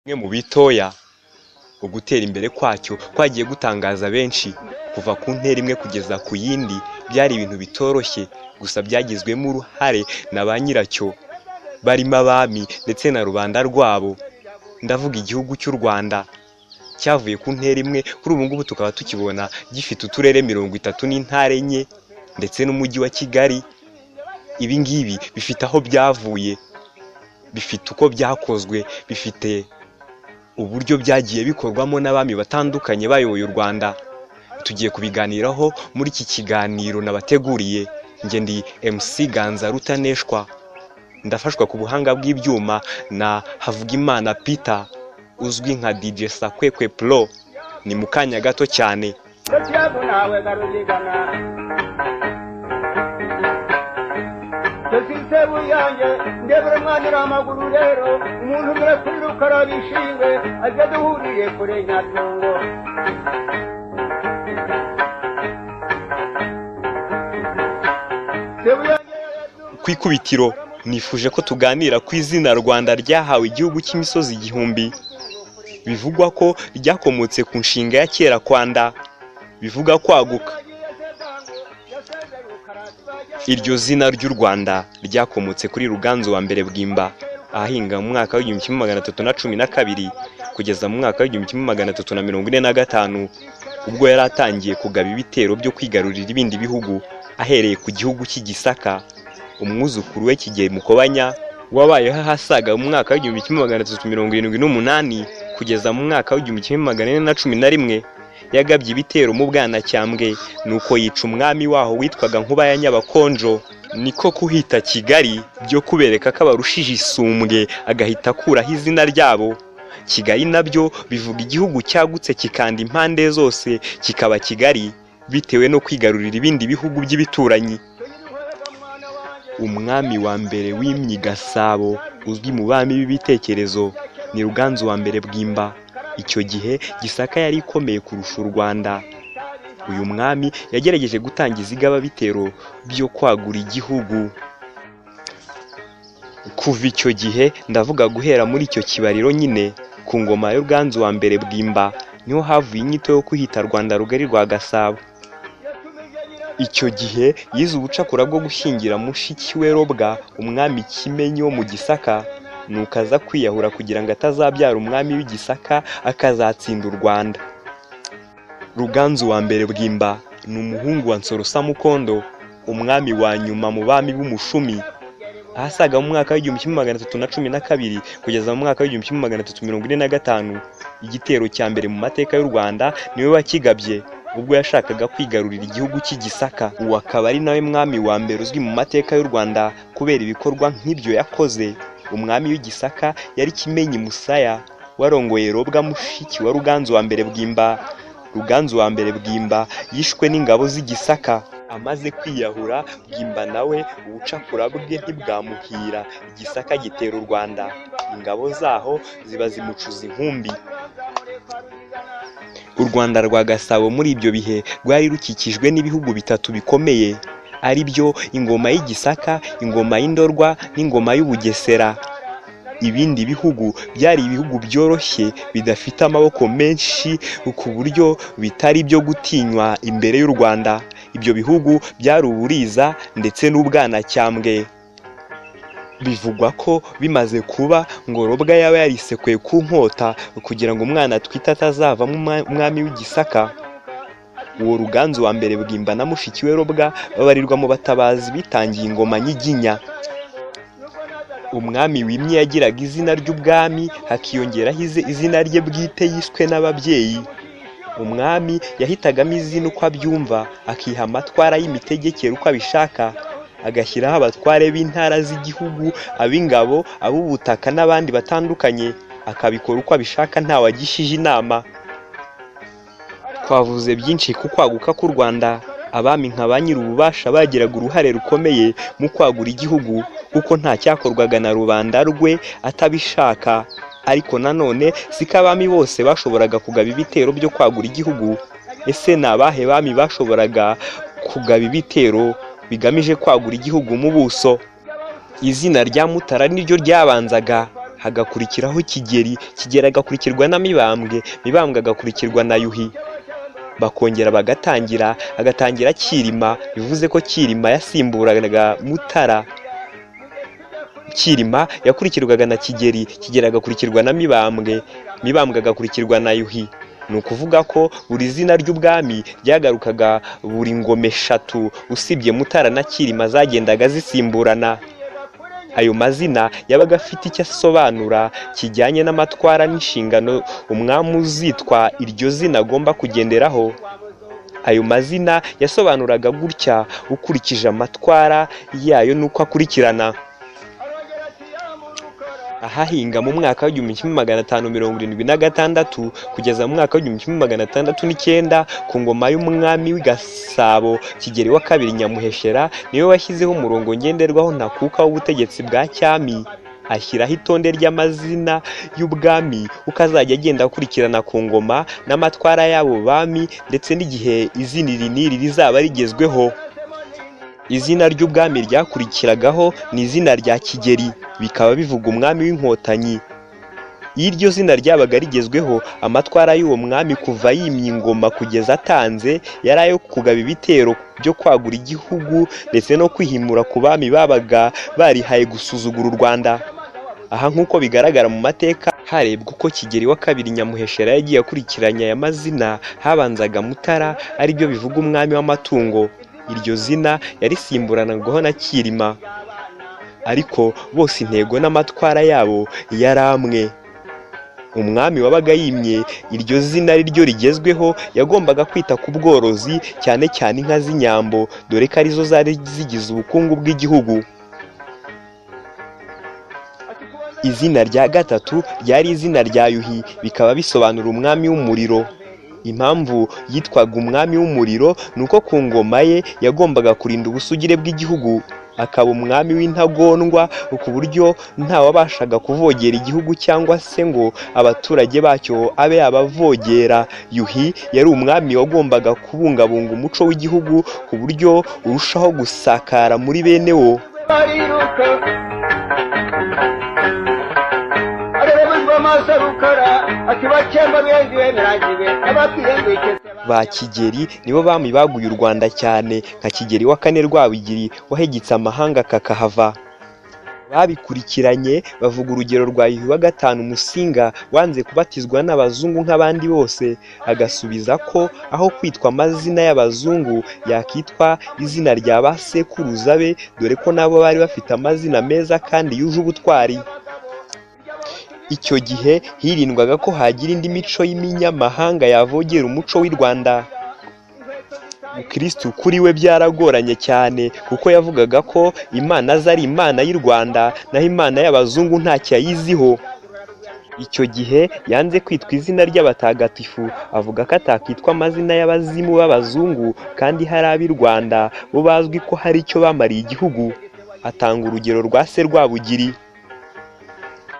Kimwe mu bitoya, ugutera imbere kwacyo kwagiye gutangaza benshi, kuva ku ntera imwe kugeza ku yindi byari ibintu bitoroshye, gusa byagizwemo uruhare na ba nyiracyo barimo abami ndetse na rubanda rwabo, ndavuga igihugu cy'u Rwanda cyavuye ku ntera imwe kuri ubu ngubu tukaba tukibona gifite uturere mirongo itatu n'intara enye ndetse n'umujyi wa Kigali, ibi ngibi bifite aho byavuye, bifite uko byakozwe, bifite uburyo byagiye bikorwamo n'abami batandukanye bayoboye u Rwanda, tugiye kubiganiraho muri iki kiganiro nabateguriye, njye ndi MC Ganza Rutaneshwa, ndafashwa ku buhanga bw'ibyuma na Havugimana Peter uzwi nka Dj Sakwekwe Pro, ni mu kanya gato cyane. Sosiyete ntawe garuzigana sosiyete buyange ndebura mwana uri amaguru rero umuntu umwe kuri rukara bishingwe ajya duhuriye kure nyatungo sebuyange ku ikubitiro nifuje ko tuganira ku izina Rwanda ryahawe igihugu cy'imisozi igihumbi bivugwa ko ryakomotse ku nshinga ya kera kwanda bivuga kwaguka iryo zina ry'u Rwanda ryakomotse kuri Ruganzu wa mbere Bwimba ahahinga mu mwaka w'igihumbi kimwe magana atatu na cumi na kabiri kugeza mu mwaka w'igihumbi kimwe magana atatu na mirongo ine na gatanu ubwo yari atangiye kugaba ibitero byo kwigarurira ibindi bihugu ahereye ku gihugu cy'igisaka umwuzukuru we Kigeli Mukobanya wabayeho ahasaga mu mwaka w'igihumbi kimwe magana atatu mirongo irindwi n'umunani kugeza mu mwaka w'igihumbi kimwe magana ane na cumi na rimwe yagabye ibitero mu Bwanacyambwe nuko yica umwami waho witwaga Nkuba ya Nyabakonjo niko kuhita Kigali byo kubereka ko abarushije isumbwe agahita akuraho izina ryabo Kigali nabyo bivuga igihugu cyagutse kikanda impande zose kikaba Kigali bitewe no kwigarurira ibindi bihugu by'ibituranyi umwami wa mbere wimye Gasabo uzwi mu bami b'ibitekerezo ni Ruganzu wa mbere Bwimba icyo gihe Gisaka yari ikomeye kurusha u Rwanda uyu mwami yagerageje gutangiza igababitero byo kwagura igihugu kuva icyo gihe ndavuga guhera muri icyo kibariro nyine ku ngoma ya Ruganzu wa mbere Bwimba niho havuye inyito yo kwihita Rwanda rugari rwa Gasabo icyo gihe yize ubucakura bwo gushyingira mushiki we Robwa umwami Kimenyi wo mu Gisaka nuko aza kwiyahura kugira ngo atazabyara umwami w'igisaka akazatsinda u Rwanda Ruganzu wa mbere Bwimba ni umuhungu wa Nsorosa Mukondo umwami wa nyuma mu bami b'umushumi ahasaga mu mwaka w'igihumbi kimwe magana atatu na cumi na kabiri kugeza mu mwaka w'igihumbi kimwe magana atatu mirongo ine na gatanu igitero cya mbere mu mateka y'u Rwanda niwe wakigabye ubwo yashakaga kwigarurira igihugu cy'igisaka uwo akaba ari nawe mwami wa mbere uzwi mu mateka y'u Rwanda kubera ibikorwa nk'ibyo yakoze umwami w'igisaka yari kimenyi musaya warongoye robwa mushiki wa ruganzu wa mbere bwimba ruganzu wa mbere bwimba yishwe n'ingabo z'igisaka amaze kwiyahura bwimba nawe ubucakura bwe ntibwamuhira igisaka gitera u rwanda ingabo zaho ziba zimucuza inkumbi u rwanda rwa gasabo muri ibyo bihe rwari rukikijwe n'ibihugu bitatu bikomeye ari byo ingoma y'igisaka ingoma y'indorwa n'ingoma y'ubugesera ibindi bihugu byari ibihugu byoroshye bidafite amaboko menshi ku buryo bitari ibyo gutinywa imbere y'u rwanda ibyo bihugu byari uburiza ndetse n'ubwanacyambwe bivugwa ko bimaze kuba ngo robwa yaba yarisekweye ku nkota kugira ngo umwana atwite atazavamo umwa- umwami w'igisaka uwo ruganzu wa mbere bwimba na mushiki we robwa babarirwa mu batabazi bitangiye ingoma nyiginya umwami wimye yagiraga izina ry'ubwami hakiyongeraho izi- izina rye bwite yiswe n'ababyeyi umwami yahitagamo izina uko abyumva akiha amatwara y'imitegekere uko abishaka agashyiraho abatware b'intara z'igihugu ab'ingabo ab'ubutaka n'abandi batandukanye akabikora uko abishaka ntawe agishije inama twavuze byinshi ku kwaguka k'u rwanda abami nka ba nyir'ububasha bagiraga uruhare rukomeye mu kwagura igihugu kuko nta cyakorwaga na rubanda rwe atabishaka ariko nanone siko abami bose bashoboraga kugaba ibitero byo kwagura igihugu ese ni abahe bami bashoboraga kugaba ibitero bigamije kwagura igihugu mu buso izina rya mutara niryo ryabanzaga hagakurikiraho kigeri kigeri agakurikirwa na mibambwe mibambwe agakurikirwa na yuhi bakongera bagatangira agatangira kirima bivuze ko kirima yasimburaga mutara kirima yakurikirwaga na kigeri kigeri agakurikirwa na mibambwe mibambwe agakurikirwa na yuhi ni ukuvuga ko buri zina ry'ubwami ryagarukaga buri ngoma eshatu usibye mutara na kirima zagendaga zisimburana ayo mazina yabaga afite icyo asobanura kijyanye n'amatwara n'inshingano umwami uzitwa iryo zina agomba kugenderaho ayo mazina yasobanuraga gutya ukurikije amatwara yayo n'uko akurikirana ahahinga mu mwaka w'igihumbi kimwe magana atanu mirongo irindwi na gatandatu kugeza mu mwaka w'igihumbi kimwe magana atandatu n'icyenda ku ngoma y'umwami w'i Gasabo Kigeli wa kabiri Nyamuheshera niwe washyizeho umurongo ngenderwaho ntakuka w'ubutegetsi bwa cyami ashyiraho itonde ry'amazina y'ubwami uko azajya agenda akurikirana ku ngoma n'amatwara y'abo bami ndetse n'igihe izina iri n'iri rizaba rigezweho izina ry'ubwami ryakurikiragaho ni izina rya kigeri bikaba bivuga umwami w'inkotanyi iyo iryo zina ryabaga rigezweho amatwara y'uwo mwami kuva yimye ingoma kugeza atanze yari ayo kugaba ibitero byo kwagura igihugu ndetse no kwihimura ku bami babaga barihaye gusuzugura u rwanda aha nk'uko bigaragara mu mateka harebwa uko kigeri wa kabiri nyamuheshera yagiye akurikiranya aya mazina habanzaga mutara aribyo bivuga umwami w'amatungo iryo zina yarisimburanagaho na kirima ariko bose intego n'amatwara yabo yari amwe umwami wabaga yimye iryo zina ari ryo rigezweho yagombaga kwita ku bworozi cyane cyane inka z'inyambo dore ko arizo zari zigize ubukungu bw'igihugu izina rya gatatu ryari izina rya yuhi bikaba bisobanura umwami w'umuriro impamvu yitwaga umwami w'umuriro ni uko ku ngoma ye yagombaga kurinda ubusugire bw'igihugu akaba umwami w'intagondwa ku buryo ntawabashaga kuvogera igihugu cyangwa se ngo abaturage bacyo abe yabavogera yuhi yari umwami wagombaga kubungabunga umuco w'igihugu ku buryo urushaho gusakara muri bene wo bariruka arebezwa amaso arukara ati bakemba benzi bemerangiwe abakwihengwikese ba kigeri nibo bami baguye u rwanda cyane nka kigeri wa kane rwabigiri wahegetse amahanga kakahava babikurikiranye bavuga urugero rwa yuhi wa gatanu musinga wanze kubatizwa n'abazungu nk'abandi bose agasubiza ko aho kwitwa amazina y'abazungu yakitwa izina rya ba sekuruza be dore ko nabo bari bafite amazina meza kandi yuje ubutwari icyo gihe hirindwaga ko hagira indi mico y'iminyamahanga yavogera umuco w'i rwanda mukirisitu kuri we byaragoranye cyane kuko yavugaga ko imana ze ari imana y'u rwanda naho imana y'abazungu nta cyayiziho icyo gihe yanze kwitwa izina ry'abatagatifu avuga ko atakitwa amazina y'abazimu b'abazungu kandi hari ab'i rwanda bo bazwi ko hari icyo bamariye igihugu atanga urugero rwa se rwabugiri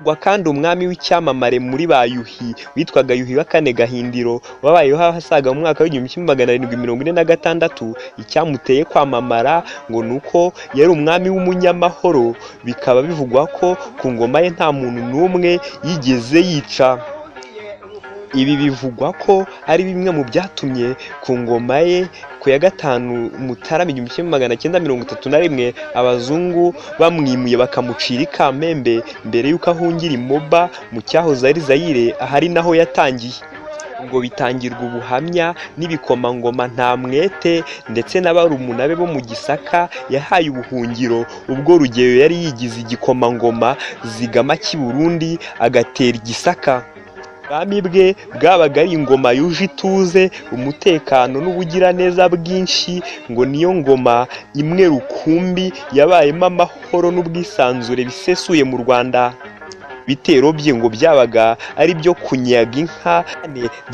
Rwa kandi umwami w'icyamamare muri ba yuhi witwaga yuhi wa kane gahindiro wabayeho ahasaga mu mwaka w'igihumbi kimwe magana arindwi mirongo ine na gatandatu icyamuteye kwamamara ngo ni uko yari umwami w'umunyamahoro bikaba bivugwa ko ku ngoma ye nta muntu n'umwe yigeze yica ibi bivugwa ko ari bimwe mu byatumye ku ngoma ye ku ya gatanu mutarama igihumbi kimwe magana cyenda mirongo itatu na rimwe abazungu bamwimuye bakamucira ikamembe mbere y'uko ahungira imoba mu cyahoze ari zayire ahari naho yatangiye ngo bitangirwa ubuhamya n'ibikomangoma nta mwete ndetse na barumuna be bo mu gisaka yahaye ubuhungiro ubwo rugeyo yari yigize igikomangoma zigama cy'i burundi agatera igisaka ubwami bwe bwabaga ari ingoma yuje ituze umutekano n'ubugiraneza bwinshi ngo niyo ngoma imwe rukumbi yabayemo amahoro n'ubwisanzure bisesuye mu rwanda ibitero bye ngo byabaga ari byo kunyaga inka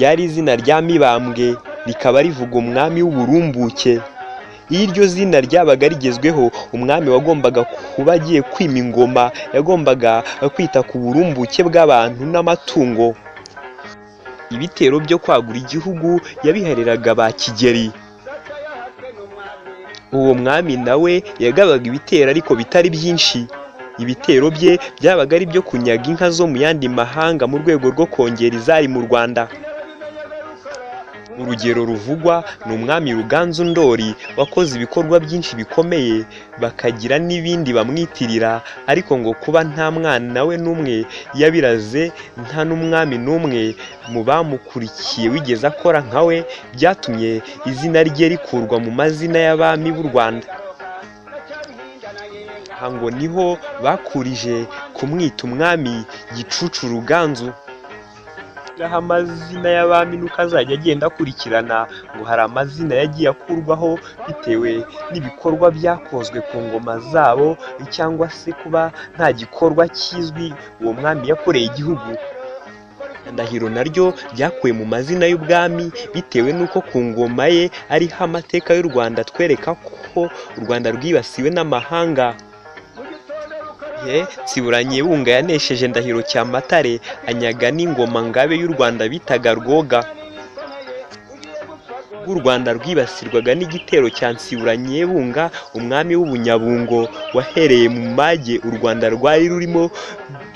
ryari izina rya mibambwe rikaba rivuga umwami w'uburumbuke iyo iryo zina ryabaga rigezweho umwami wagombaga kuba agiye kwima ingoma yagombaga kwita ku burumbuke bw'abantu n'amatungo ibitero byo kwagura igihugu yabihariraga ba kigeri uwo mwami nawe yagabaga ibitero ariko bitari byinshi ibitero bye byabaga ari ibyo kunyaga inka zo mu yandi mahanga mu rwego rwo kongera izari mu rwanda urugero ruvugwa ni umwami ruganzu ndori wakoze ibikorwa byinshi bikomeye bakagira n'ibindi bamwitirira ariko ngo kuba nta mwana we n'umwe yabiraze nta n'umwami n'umwe mu bamukurikiye wigeze akora nka we byatumye izina rye rikurwa mu mazina y'abami b'u rwanda aha ngo niho bakurije kumwita umwami gicucu ruganzu aho amazina y'abami nuko azajya agenda akurikirana ngo hari amazina yagiye akurwaho bitewe n'ibikorwa byakozwe ku ngoma zabo cyangwa se kuba nta gikorwa kizwi uwo mwami yakoreye igihugu ndahiro naryo ryakuwe mu mazina y'ubwami bitewe n'uko ku ngoma ye ariho amateka y'u rwanda atwereka ko u rwanda rwibasiwe n'amahanga gihe tsiburanye bunga yanesheje ndahiro cyamatare anyaga n'ingoma ngabe y'u rwanda bitaga rwoga bw'u rwanda rwibasirwaga n'igitero cya nsiburanyebunga umwami w'ubunyabungo wahereye mu mage u rwanda rwari rurimo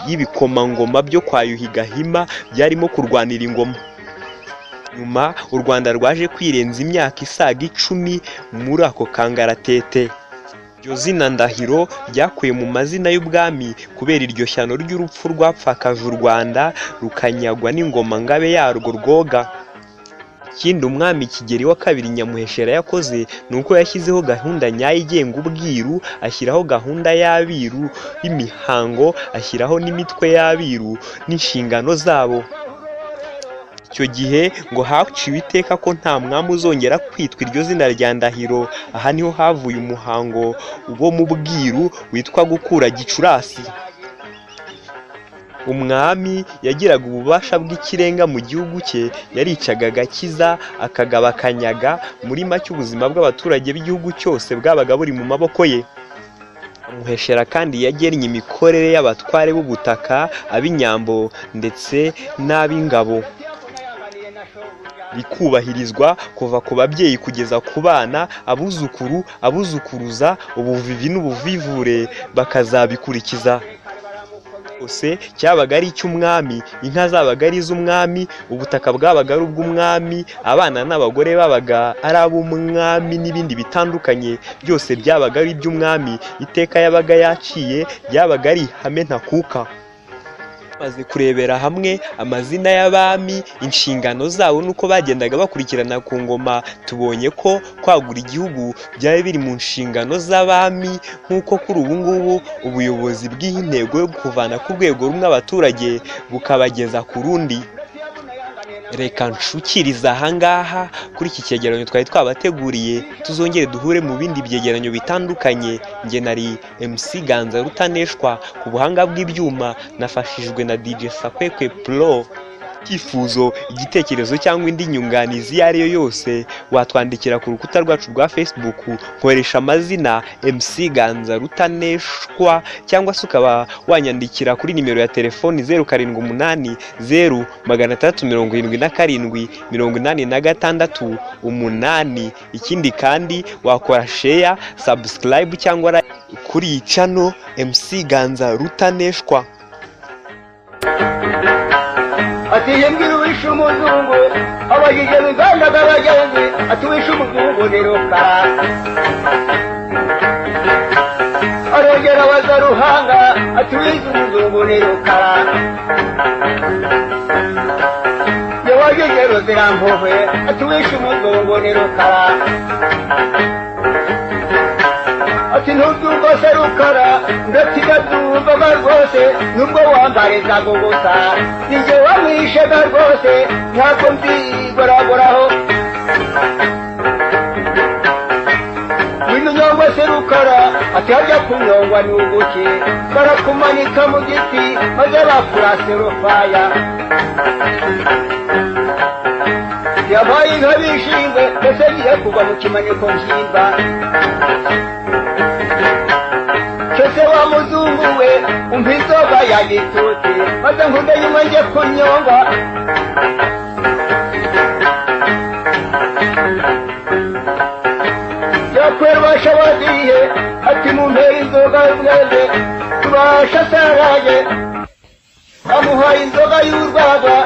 y'ibikomangoma byo kwa yuhigahima byarimo kurwanira ingoma nyuma u rwanda rwaje kwirenza imyaka isaga icumi muri ako kangaratete iryo zina ndahiro ryakuye mu mazina y'ubwami kubera iryo shyano ry'urupfu rwapfakaje u rwanda rukanyagwa n'ingoma ngabe yarwo rwoga ikindi umwami kigeri wa kabiri nyamuheshera yakoze ni uko yashyizeho gahunda nyayo igenga ubwiru ashyiraho gahunda y'abiru y'imihango ashyiraho n'imitwe y'abiru n'inshingano zabo icyo gihe ngo haciwe iteka ko nta mwami uzongera kwitwa iryo zina rya ndahiro aha niho havuye umuhango wo mu bwiru witwa gukura gicurasi umwami yagiraga ububasha bw'ikirenga mu gihugu cye yaricaga agakiza akagaba akanyaga muri make ubuzima bw'abaturage b'igihugu cyose bwabaga buri mu maboko ye muheshera kandi yagennye imikorere y'abatware b'ubutaka ab'inyambo ndetse n'ab'ingabo bikubahirizwa kuva ku babyeyi kugeza ku bana abuzukuru abuzukuruza ubuvivi n'ubuvivure bakazabikurikiza hose cyabaga ari icy'umwami inka zabaga ari iz'umwami ubutaka bwabaga ari ubw'umwami abana n'abagore babaga ari ab'umwami n'ibindi bitandukanye byose byabaga ari iby'umwami iteka yabaga yaciye ryabaga ari ihame ntakuka bamaze kurebera hamwe amazina y'abami inshingano zabo n'uko bagendaga bakurikirana ku ngoma tubonye ko kwagura igihugu byari biri mu nshingano z'abami nk'uko kuri ubu ngubu ubuyobozi bw'iyi ntego yo kuvana ku rwego rumwe abaturage bukabageza ku rundi reka nshukiriza ahangaha kuri iki cyegeranyo twari twabateguriye tuzongere duhure mu bindi byegeranyo bitandukanye njye nari MC Ganza Rutaneshwa ku buhanga bw'ibyuma nafashijwe na DJ Sakwekwe Pro icyifuzo igitekerezo cyangwa indi nyunganizi iyo ari yo yose watwandikira ku rukuta rwacu rwa facebook nkoresha amazina mc ganza rutaneshwa cyangwa se ukaba wanyandikira kuri nimero ya telefoni zeru karindwi umunani zeru magana atandatu mirongo irindwi na karindwi mirongo inani na gatandatu umunani ikindi kandi wakora sheya sabusikarayibu cyangwa like kuri iyi cano mc ganza rutaneshwa ati yembwira uwishe umuzungu abajije mu nganda z'abagenzi ati uwishe umuzungu ni rukara arongera abaza ruhanga ati uwishe umuzungu ni rukara yawajije ruzirampuhwe ati uwishe umuzungu ni rukara ati ntubyumva se rukara ndakigabyumvaga rwose nubwo wambarizaga ubusa ninjye wamwishaga rwose ntabwo mbigoragoraho wino nyongwa se rukara ati hajya kunyongwa ni uguki barakumanika mu giti maze bakurase rufaya yabaye inka bishimwe mbese agiye kugwa mu kimaniko nshimba Kese wa muzungu we umva inzoga ya gitutsi maze nkunde yimwe njye kunyongwa yakwerwa shabaziye ati mumpera inzoga y'umwende tuba rwa shasarage bamuhaye inzoga y'urwagwa